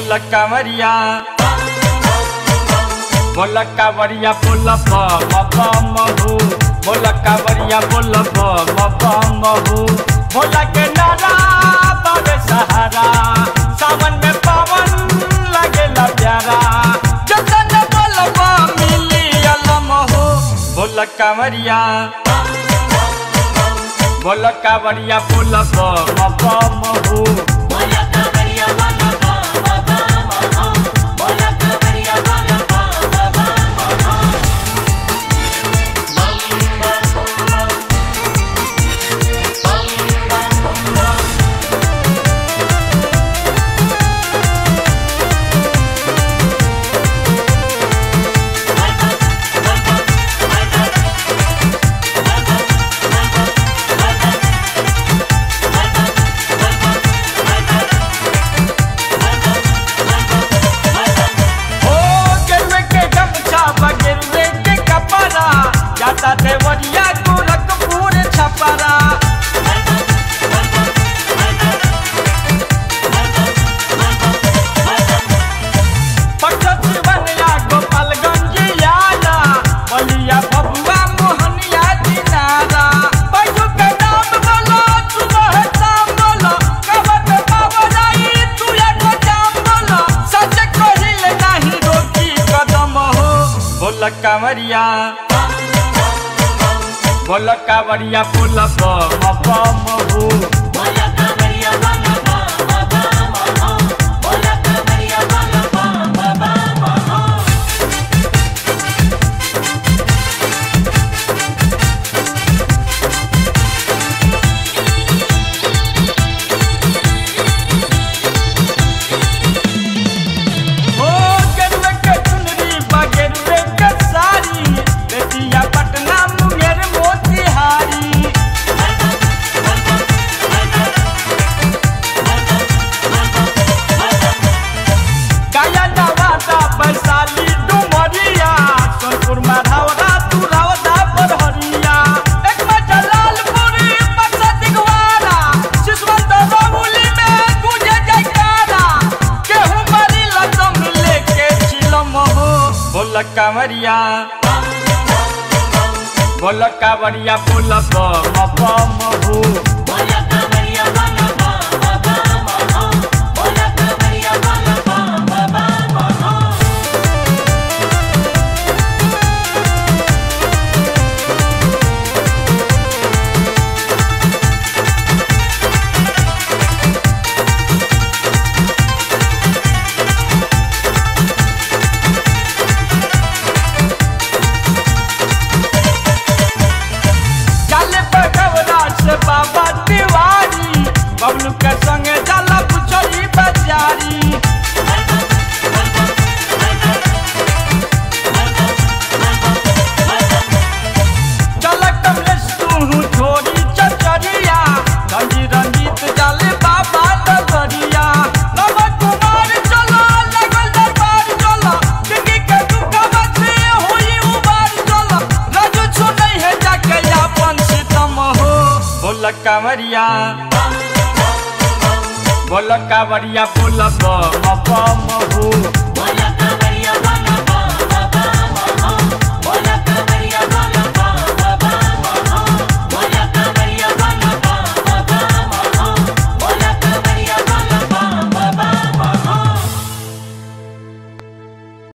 बोल कमरिया बोल कवरिया बोल महू बोल कवरिया बोल महू बोल के नारा बाबे सहारा सावन में पावन लगेला प्यारा जतन बोलबा मिली अलमहू बोल कमरिया बोल कवरिया बोल महू बोला कावरिया बोला बाबा बाबा बोला कावरिया बोला बाबा बाबा ओ गेरुए के गमछा बगेरुए के कपड़ा जाता देवरिया गोरखपुर छपरा पक्षत बनया गोपालगंज याना बलिया बबुआ मोहनिया दिनारा बैजू के नाम बोलो सुबह शाम बोलो कबत बाबराई तू एगो जाम बोलो सच कहिल नहीं रोकी कदम हो बोल कांवरिया बोल कांवरिया बोल बम हो बोला कावरिया बोला बाबा बाबा बोला कावरिया बोला बाबा बाबा ओ गेरुए के चुनरी बगेरुए के साड़ी बेटिया पटना मुंगेर मोतिहारी काया नवादा वैशाली डुमरिया सोनपुर माधवरा तुरौदा बरहरिया एक में जलालपुरी बक्सा दिगवारा शिशवंत रौली में गुजे जयकारा केहू मरी लदम लेके चिलम हो बोल कांवरिया बोल कांवरिया बोल बम हो बोला कावरिया बोला बाबा बाबा बोला कावरिया बोला बाबा बाबा चल बगवरा से बाबा तिवारी बबलू के संगे जाला पुछड़ी बाजारी चल कमलेश तू छोड़ी चचरिया रंजी रंजीत जाले बाबा नगरिया नव कुमार चलो लगल दरबार चलो जिंदगी के दुख बचे होई उबार चलो राजू छोड़ै है जाके अपन सितम हो बोल कांवरिया बोल कांवरिया बोल बम बम हो बोला